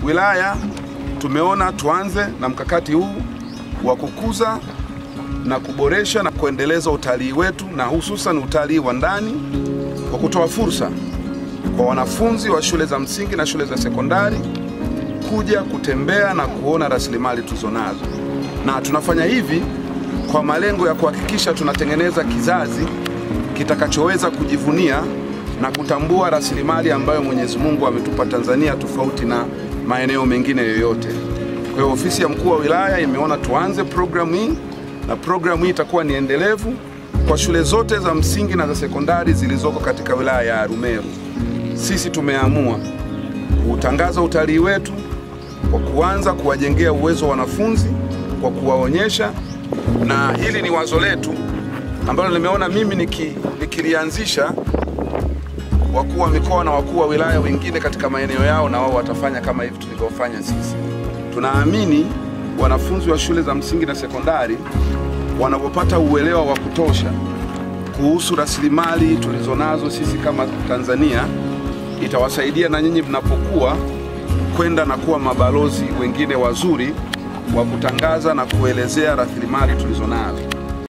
wilaya tumeona tuanze na mkakati huu wa kukuza na kuboresha na kuendeleza utalii wetu na hususan utalii wa ndani kwa kutoa fursa kwa wanafunzi wa shule za msingi na shule za sekondari kuja kutembea na kuona rasilimali tulizonazo, na tunafanya hivi kwa malengo ya kuhakikisha tunatengeneza kizazi kitakachoweza kujivunia na kutambua rasilimali ambayo Mwenyezi Mungu ametupa Tanzania tofauti na maeneo mengine yoyote. Kwa hiyo ofisi ya mkuu wa wilaya imeona tuanze programu hii na programu hii itakuwa ni endelevu kwa shule zote za msingi na za sekondari zilizoko katika wilaya ya Arumeru. Sisi tumeamua kuutangaza utalii wetu kwa kuanza kuwajengea uwezo wanafunzi kwa kuwaonyesha, na hili ni wazo letu ambalo nimeona mimi niki, nikilianzisha wakuu wa mikoa na wakuu wa wilaya wengine katika maeneo yao, na wao watafanya kama hivi tulivyofanya sisi. Tunaamini wanafunzi wa shule za msingi na sekondari wanapopata uelewa wa kutosha kuhusu rasilimali tulizonazo sisi kama Tanzania, itawasaidia na nyinyi mnapokuwa kwenda na kuwa mabalozi wengine wazuri wa kutangaza na kuelezea rasilimali tulizonazo.